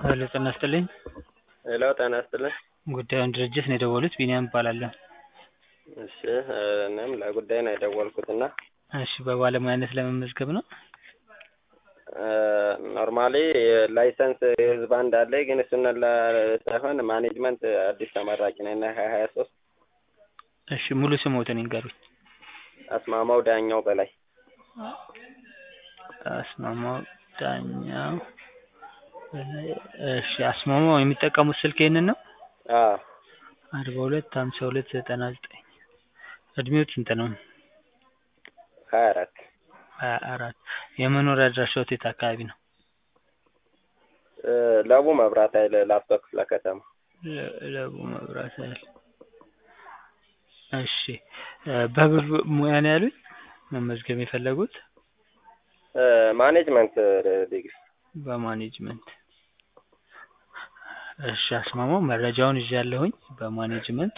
ሄሎ ጤና ይስጥልኝ ሄሎ ጤና ይስጥልኝ ጉዳዩን ድርጅት ነው የደወሉት ቢኒያም እባላለሁ እሺ እኔም ለጉዳይ ነው የደወልኩት እና እሺ በባለሙያነት ለመመዝገብ ነው ኖርማሊ ላይሰንስ የህዝብ አንድ አለኝ ግን እሱን ሳይሆን ማኔጅመንት አዲስ ተመራቂ ነኝ እና ሀያ ሀያ ሶስት እሺ ሙሉ ስሞትን ይንገሩኝ አስማማው ዳኛው በላይ አስማማው ዳኛው በላይ እሺ አስማማው የሚጠቀሙት ስልክ ይህንን ነው አዎ አርባ ሁለት ሀምሳ ሁለት ዘጠና ዘጠኝ እድሜዎት ስንት ነው ሀያ አራት ሀያ አራት የመኖሪያ አድራሻዎት የት አካባቢ ነው ለቡ መብራት ኃይል ላፍቶ ክፍለ ከተማ ለ- ለቡ መብራት ኃይል እሺ በምን ሙያ ነው ያሉኝ መመዝገብ የፈለጉት ማኔጅመንት ዲግሪ በማኔጅመንት እሺ አስማማው መረጃውን ይዣለሁኝ በማኔጅመንት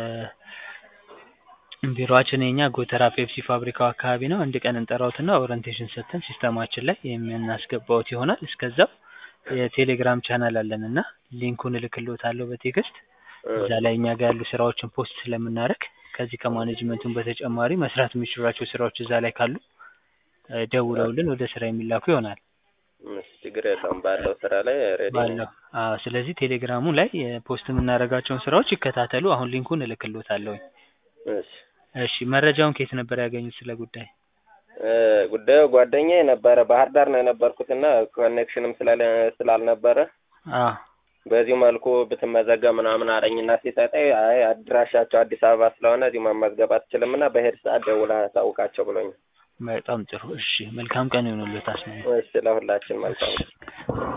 ቢሮአችን የኛ ጎተራ ፔፕሲ ፋብሪካው አካባቢ ነው አንድ ቀን እንጠራዎትና ኦሪንቴሽን ሰጥተን ሲስተማችን ላይ የምናስገባዎት ይሆናል እስከዛው የቴሌግራም ቻናል አለን እና ሊንኩን እልክልዎታለሁ በቴክስት እዛ ላይ እኛ ጋር ያሉ ስራዎችን ፖስት ስለምናደርግ ከዚህ ከማኔጅመንቱም በተጨማሪ መስራት የሚችሏቸው ስራዎች እዛ ላይ ካሉ ደውለውልን ወደ ስራ የሚላኩ ይሆናል እሺ ችግር የለውም ባለው ስራ ላይ ሬዲ ነኝ ባለው አዎ ስለዚህ ቴሌግራሙ ላይ ፖስት የምናደርጋቸውን ስራዎች ይከታተሉ አሁን ሊንኩን እልክልዎታለሁኝ እሺ እሺ መረጃውን ከየት ነበር ያገኙት ስለ ጉዳይ ጉዳዩ ጓደኛዬ ነበረ ባህር ዳር ነው የነበርኩትና ኮኔክሽንም ስላለ ስላልነበረ አዎ በዚሁ መልኩ ብትመዘገብ ምናምን አለኝና ሲሰጠኝ አይ አድራሻቸው አዲስ አበባ ስለሆነ እዚሁ መመዝገብ አትችልም እና በሄድ ሰዓት ደውለህ አሳውቃቸው ብሎኛል በጣም ጥሩ እሺ መልካም ቀን ይሁንልዎት አስማማው እሺ ለሁላችን መልካም